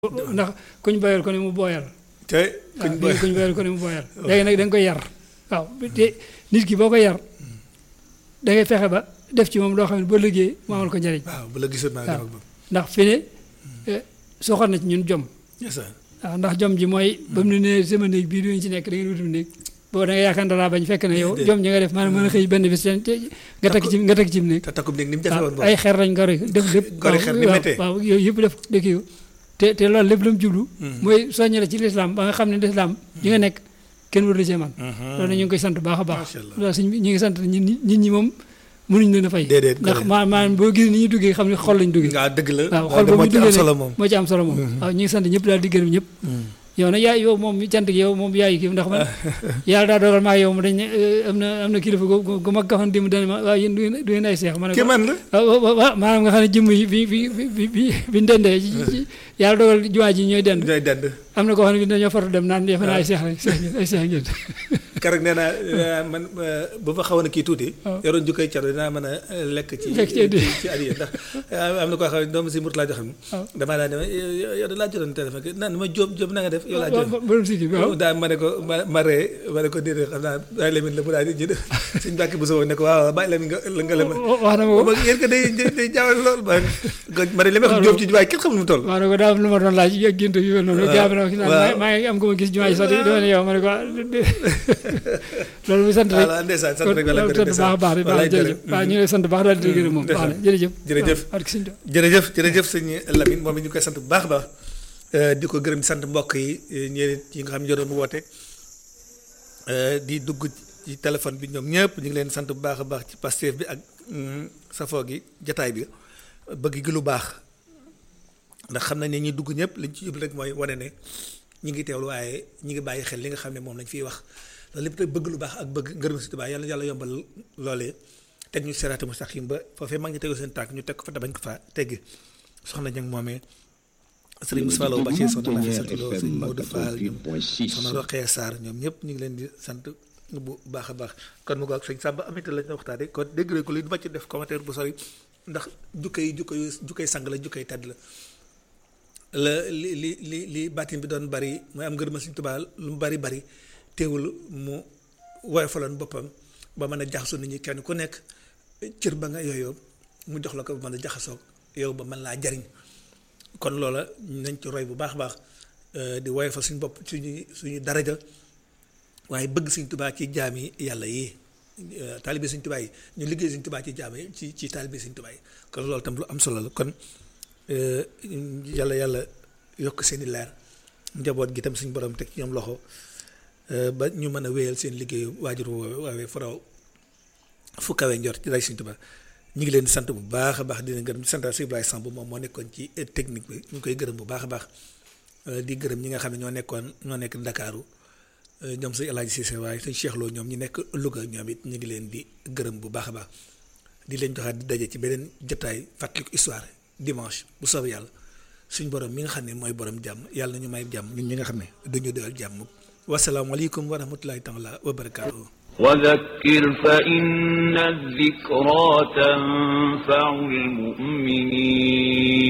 ndax kuñ boyal ko ne mu booyal te kuñ waaw kuñ boyal ko ne mu booyal léegi nag da nga koy yar waaw te nit ki boo ko yar da ngay fexe ba def ci moom loo xam ne boo liggéey mu amal ko njëriñ waaw bu la gisoon maa waaw ngi moom ndax fi ne soxal na ci ñun jom ndeysaan waaw ndax jom ji mooy ba mu ne nee sama néeg bii duñu ci nekk da ngeen wutum néeg boo da nga yaakaar dalaa bañ fekk ne yow Déedéet. jom ji nga def maanaam mën a xëy benn bis te te nga takk ci nga takk ci néeg te takkum néeg ni mu jafe woon waaw ay boobu xeer lañ gori def lépp Gori xeer ni waaw, méttee. waaw yooyu yëpp def dëkk yu te te loolu lépp la mu jublu mooy soññe la ci lislaam ba nga xam ne lislaam yi nga nekk kenn waru la cee man loolu ñu ngi koy sant bu baax a baax Macha Allah. loolu suñ ñu ngi sant nit ñi nit ñi moom mënuñ leen a fay Déedéet, ndax gori. maa maanaam boo gis ni ñuy duggee xam ne xol lañ duggee waaw dëgg la waaw waaw xol de boobu moo ñu ci am duggee solo ne moom moo ci am solo moom waaw ñu ngi sant ñëpp daal di gërëm ñëpp yow nag yaay yow moom mi cant gi yow moom yaay kii ndax man yàlla daa dogal maa yow mu dañ ne eh, am na am na kilifa gu gu gu mag ga xam ne démb dana ma waaw yéen du ngeen du ngeen ay seex ma ne kii ko man la waaw waaw waaw maanaam nga xam ne jëmm yi bi bi bi bi bi ñu dendee ci ci yàlla dogal jumaa ji ñooy dend ñooy dend am na koo xam ne bi dañoo fartu dem naan defe naa ay seex lañ seex ngeen ay seex ngeen keroog nee naa eh, man eh, bu fa xawoon a kii tuuti waaw. yoroon jukkay caro dinaa mën a eh, lekk ci Lekk ci addiya. ci ci addiya ndax eh, am na koo xam ne doomu si mut laa joxe waaw. damaa laa ne yow yow da laa jotoon téléphone naan ma jóob jóob na nga def yow laa waaw jotoon borom sikki bi waaw daa ma ne ko ma ma ree ma ne ko déedéet xam naa bàyyi lemin la mu daal di ñu def suñ bàkki bu soobee ne ko waaw bàyyi lemin nga la nga lema wax na ma ko ba yéen ko day day jaawale lool ba ma ne li ma wax jóob ci jubaay kenn xamul mu toll maa ne ko daa am lu ma doon laaj ak gént yu mel noonu gaa bi na ma gis waaw. naa maa ngi am ko ma gis jumaa ji sax di dama ne yow ma ne ko ah loolu muy sant rek voilà ndeysaan sant rek wala loolu sant baax a baax di baax jërëjëf waaw ñu ngi lay sant baax daal di gërëm moom baax na jërëjëf Jërëjëf. waaw barke sëñ Tuubaa. jërëjëf jërëjëf sëñ Lamine moom it ñu koy sant bu baax a baax eh, di ko gërëm di sant mbokk yi eh, ñeneen yi nga xam ne ñoo doon mu woote eh, di dugg ci téléphone bi ñoom ñëpp ñu ngi leen sant bu baax a baax ci Pastef bi ak mm, safoo gi jataay bi bëgg gi lu baax ndax xam nañ ne ñi dugg ñëpp liñ ci jublu rek mooy wane ne ñi ngi teewlu waaye ñi ngi bàyyi xel li nga xam ne moom lañ fiy wax loolu lépp te bëgg lu baax ak bëgg ngërëm si Tuubaa yàlla yàlla yombal loolee teg ñu seraate mustaqim ba foofee mag ñi tegoo seen tànk ñu teg ko fa te bañ ko fa teggi soxna ñang moomee sëriñ Moussa Lo Bachir soxna Nafi Saltilo sëriñ Maodo Fall ñoom soxna Roqee Sarr ñoom ñëpp ñu ngi leen di sant bu baax a baax kon mu ko ak sëñ Samba amité lañ na waxtaane kon dégg ko li du ma ci def commentaire bu sori ndax jukkay jukkay jukkay sang la jukkay tedd la la li li li li baatin bi doon bari mooy am ngërëma Sëriñ Tuubaa lu mu bari bari teewul mu woyofaloon boppam ba mën a jaxasoo nit ñi kenn ku nekk cër ba nga yooyoo mu jox la ko ba mën a jaxasoo yow ba mën laa jariñ kon loola nañ ci roy bu baax a baax euh, di woyofal suñu bopp suñu suñu daraja waaye bëgg Sëriñ Tuubaa ci jaam yi yàlla yi euh, taalibe Sëriñ Tuubaa yi ñu liggéey Sëriñ Tuubaa ci jaam yi ci ci taalibe Sëriñ Tuubaa yi kon loolu tam lu am solo la kon euh, yàlla yàlla yokk seeni leer njaboot gi tam suñu borom teg ci ñoom loxo euh, ba ñu mën a wéyal seen liggéeyu waajur woowe waawee faraw fu kawe njort ci day Sëriñ Tuubaa ñu ngi leen di sant bu baax a baax di leen gërëm di sant si Ibrahima Samb moom moo nekkoon ci technique bi ñu ngi koy gërëm bu baax a baax euh, di gërëm ñi nga xam ne ñoo nekkoon ñoo nekk Ndakaaru euh, ñoom sëñ El Hadj Cissé waaye sëñ Cheikh Lo ñoom ñi nekk Louga ñoom it ñu ngi leen di gërëm bu baax a baax di leen joxaat di daje ci beneen jotaay fàttaliku histoire dimanche bu soobee yàlla suñ borom mi nga xam ne mooy borom jàmm yàlla na ñu may jàmm ñun ñi nga xam ne dañu doyal jàmm wasalaamaaleykum wa rahmatulahi taala wa barakaatuhu وذكر فإن الذكرى تنفع المؤمنين